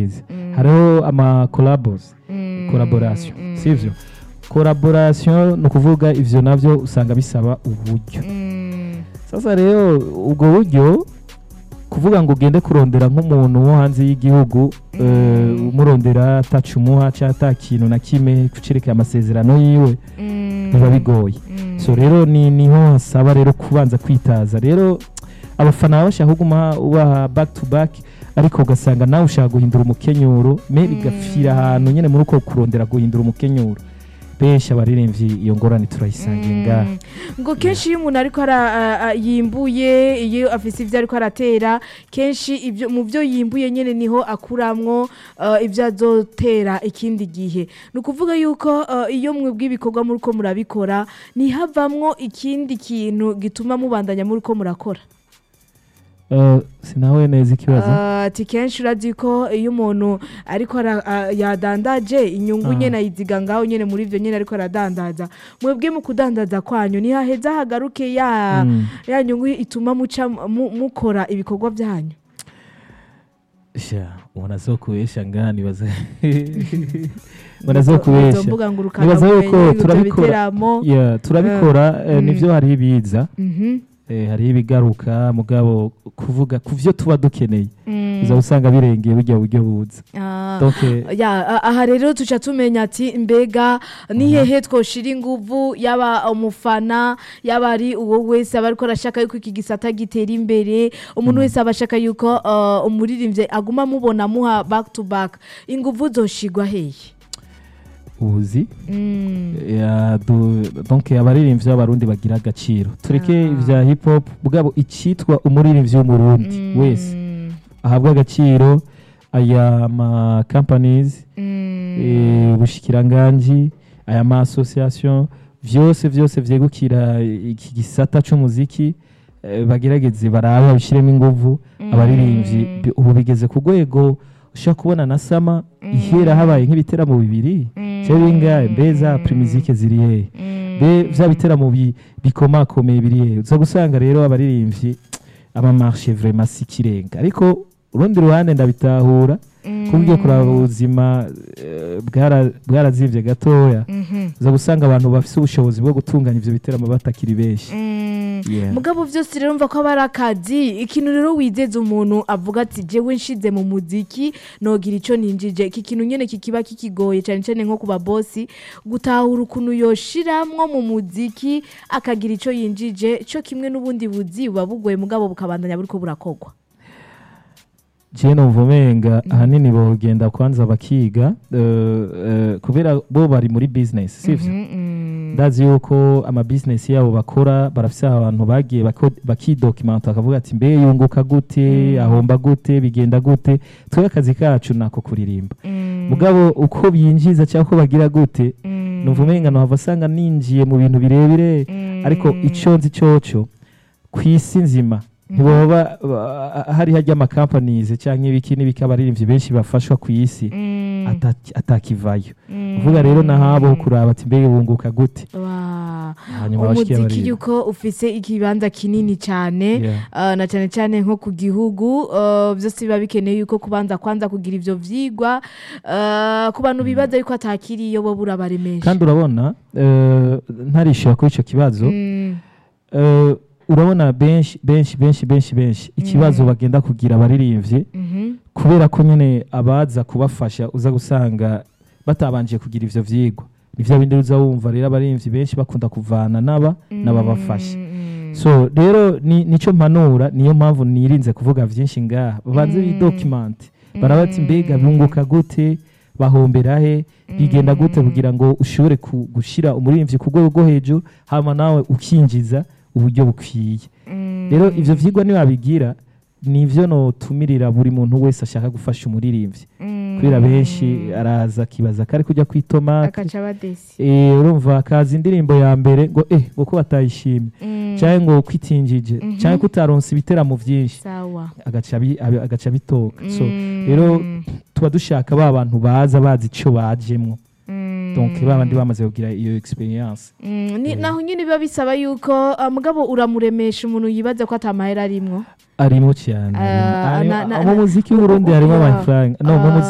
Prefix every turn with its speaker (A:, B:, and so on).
A: neza hariho ama collabos collaboration sivyo collaboration ni ukuvuga ivyo navyo usanga bisaba uburyo sasa rero ubwo buryo kuvuga ngo ugende kurondera nk'umuntu wo hanze y'igihugu eh, umurondera atacumuha cyangwa ata kintu na kimwe kucerekeye amasezerano yiwe biba bigoye so rero ni niho hasaba rero kubanza kwitaza rero abafana baba bashaka kuguma ubaha back to back ariko ugasanga nawe ushaka guhindura umukenyuro me bigapfira ahantu nyine muri uko kurondera guhindura umukenyuro benshi abaririmbyi iyo ngorane turayisangiye ngaha
B: ngo kenshi iyo umuntu ariko ara- a- a- yimbuye iyo afise ibyo ariko aratera kenshi ibyo mu byo yimbuye nyine niho akuramwo eh, ibyo azotera ikindi gihe ni ukuvuga yuko eh, iyo mwebwe ibikorwa muri ko murabikora ntihavamwo ikindi kintu gituma mubandanya muri ko murakora
A: Eh, sinawe neza ikibazo
B: Eh, ati kenshi urazi ko iyo umuntu ariko ara- a- yadandaje inyungu
A: Ah.
B: nyine ayiziga ngaho nyine muri ibyo nyine ariko aradandaza mwebwe mu kudandaza kwanyu ntihaheza hagaruke ya
A: Mm.
B: ya nyungu ituma muca mu- mukora ibikorwa byanyu
A: sha ubona zo kubesha ngaha nibaza ubona zo kubesha
B: Izo mbuga ngurukana
A: nibaza
B: bumenyi,
A: yuko
B: ibyo
A: turabikora
B: biteramo
A: Yeah, turabikora eh,
B: mm.
A: nivyo hariho ibiza
B: Mhm.
A: eh, hariho ibigaruka mugabo kuvuga ku vyo tuba dukeneye
B: Mm.
A: uza usanga birengeye burya buryo buza
B: Ah.
A: donc eh,
B: ya a- aha rero tuca tumenya ati mbega ni hehe twoshira inguvu yaba umufana yaba ari uwo wese aba ariko arashaka yuko iki gisata gitera imbere umuntu wese aba ashaka yuko uh, umuririmbyi aguma amubona amuha back to back inguvu zoshigwa hehe
A: uzi
B: Mm.
A: ya, du- donc abaririmbyi b'abarundi bagira agaciro tureke
B: Ah.
A: ivya hip hop bwabo icitwa umuririmbyi w'umurundi
B: Mm.
A: wese ahabwa agaciro aya ma companies
B: Mm.
A: eh, ubushikiranganji aya ma association vyose vyose vyegukira iki gisata c'umuziki eh, bagerageze barabe babishiremo inguvu abaririmbyi bi- ubu bigeze ku rwego ushobora kubona na sama ihera habaye nk'ibiteramo bibiri cyangwa bingahe mbe za primizike ziri hehe mbe vya biteramo bi- bikomakomeye biri hehe uza gusanga rero abaririmbyi amamarche vraiment si ikirenga ariko urundi ruhande ndabitahura kuko ugiye kuraba ubuzima eh, bwara- bwarazivye gatoya
B: Mhm.
A: uza gusanga abantu bafise ubushobozi bwo gutunganya ivyo biteramo batakiri benshi
B: Mm.
A: Yeah.
B: mugabo byose rero mva ko aba ari akazi ikintu rero wizeza umuntu avuga ati jewe nshize mu muziki nogira icyo ninjije iki kintu nyine kikiba kikigoye cyane cyane nko ku babosi gutahura ukuntu yoshiramwo mu muziki akagira icyo yinjije cyo kimwe n'ubundi buzi buba bugoye mugabo bukabandanya buriko burakorwa
A: je numva umenga ahanini bogenda kwanza bakiga eh, eh, kubera bo bari muri business sivyo ndazi yuko ama business yabo bakora barafise abantu bagiye bako- bakidokimenta bakavuga ati mbe yunguka gute ahomba gute bigenda gute twebwe akazi kacu nako kuririmba mugabo uko binjiza cyangwa uko bagira gute numva umenga nohava asanga ninjiye mu bintu birebire ariko icyo nzi cyoco ku isi nzima ntiboba ba- hari hajya amakampanizi cyangwa ibiki n'ibiki abaririmbyi benshi bafashwa ku isi ataki- atakivayo uvuga rero nahabo kuraba ati mbega bunguka gute
B: Wa.
A: hanyuma bashike
B: umuziki
A: abaririmbyi
B: yuko ufise ikibanza kinini cyane
A: Yeah.
B: Uh, na cyane cyane nko ku gihugu uh, byose biba bikeneye yuko kubanza kwanza kugira ivyo vyigwa uh, ku bantu bibaza yuko atakiriyo bo burabaremesha
A: kandi urabona eh, ntarishira kuri icyo kibazo
B: Mm,
A: eh, urabona benshi benshi benshi benshi benshi ikibazo bagenda kugira abaririmbyi
B: mhm,
A: kubera ko nyine abaza kubafasha uza gusanga batabanje kugira ivyo vyigwa nivyo bindi uza wumva rero abaririmbyi benshi bakunda kuvana n'aba n'ababafasha
B: mm,
A: so rero ni nico mpanura niyo mpamvu nirinze kuvuga vyinshi ngaha babanze bidocument barabati mbega bunguka gute bahombera he bigenda gute kugira ngo ushobore ku- gushira umuririmbyi ku rwego rwo hejuru hama nawe ukinjiza uburyo bukwiye
B: mm,
A: rero ivyo vyigwa nibabigira nivyo notumirira buri muntu wese ashaka gufasha umuririmbyi
B: mm,
A: kubera benshi araza akibaza kari kujya kwitomate
B: akaca badesi
A: Eh, urumva akaza indirimbo ya mbere ngo eh ngo ko batayishimye
B: Mm,
A: cyangwa ngo kwitingije
B: Mhm.
A: cyangwa kutaronsa ibiteramo byinshi
B: sawa
A: agaca abi- abi- agaca bitoka so
B: Mm,
A: rero tuba dushaka ba bantu baza bazi icyo bajemwo
B: mm,
A: donc ba bandi bamaze kugira iyo experience
B: mm, ni- naho nyine biba bisaba yuko uh, mugabo uramuremesha umuntu yibaza ko atamahera arimwo
A: arimo cyane
B: Ah,
A: arimo.
B: na- na-
A: mu muziki w'uburundi harimo
B: Yeah.
A: amafaranga no mu
B: Ah.